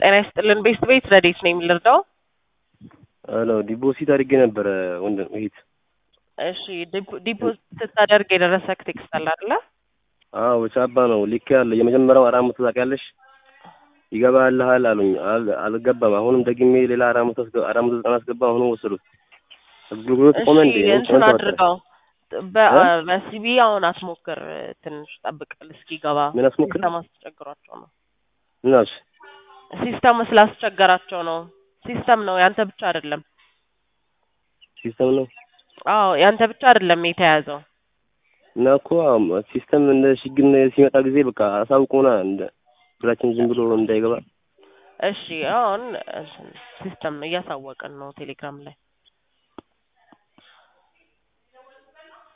ጤና ይስጥልን። ቤስት ቤት ረዴት ነው የምንረዳው? ሄሎ ዲፖዚት አድርጌ ነበረ ወንድም እህት። እሺ ዲፖ- ዲፖዚት ስታደርግ የደረሰክ ቴክስት አለ አይደለ? አዎ በቻባ ነው ልክ ያለ የመጀመሪያው አራት መቶ ታውቂያለሽ ይገባልሃል አሉኝ። አል- አልገባም። አሁንም ደግሜ ሌላ አራት መቶ አስገ- አራት መቶ ዘጠና አስገባ። አሁንም ወሰዱት። አገልግሎት ቆመ እንዴ? እሺ እንትን ጨዋታ አድርገው በ- በሲቢ አሁን አትሞክር፣ ትንሽ ጠብቅ እስኪገባ። ምን አስሞክር? ሲስተም አስቸግሯቸው ነው። ምን አልሽ? ሲስተም ስላስቸገራቸው ነው። ሲስተም ነው ያንተ ብቻ አይደለም። ሲስተም ነው አዎ ያንተ ብቻ አይደለም የተያዘው። እና እኮ አዎ፣ ሲስተም እንደ ችግር ሲመጣ ጊዜ በቃ አሳውቁና እንደ ብራችን ዝም ብሎ እንዳይገባ እሺ አሁን እንትን ሲስተም ነው እያሳወቅን ነው ቴሌግራም ላይ